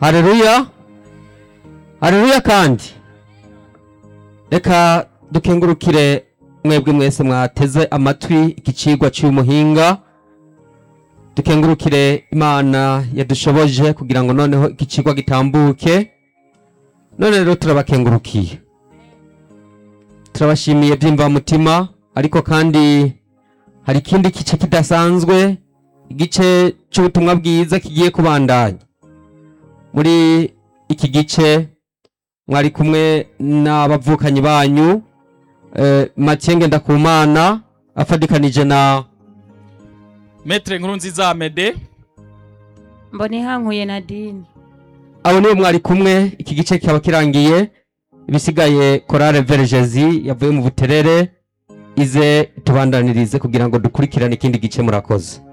hareruya hareruya kandi reka dukengurukire mwebwe mwese mwateze amatwi iki cigwa cy'umuhinga dukengurukire imana yadushoboje kugira ngo noneho iki cigwa gitambuke none rero turabakengurukiye turabashimiye by'imvamutima ariko kandi hari ikindi gice kidasanzwe igice cy'ubutumwa bwiza kigiye kubandanya muri iki gice mwari kumwe n'abavukanyi banyu eh, Mathieu Ngendakumana afadikanije na metre nkuru nziza amede mbonihankuye nadine abo nibo mwari kumwe iki gice kikaba kirangiye ibisigaye korale vergezi yavuye mu buterere ize tubandanirize kugira ngo dukurikirane ikindi gice murakoze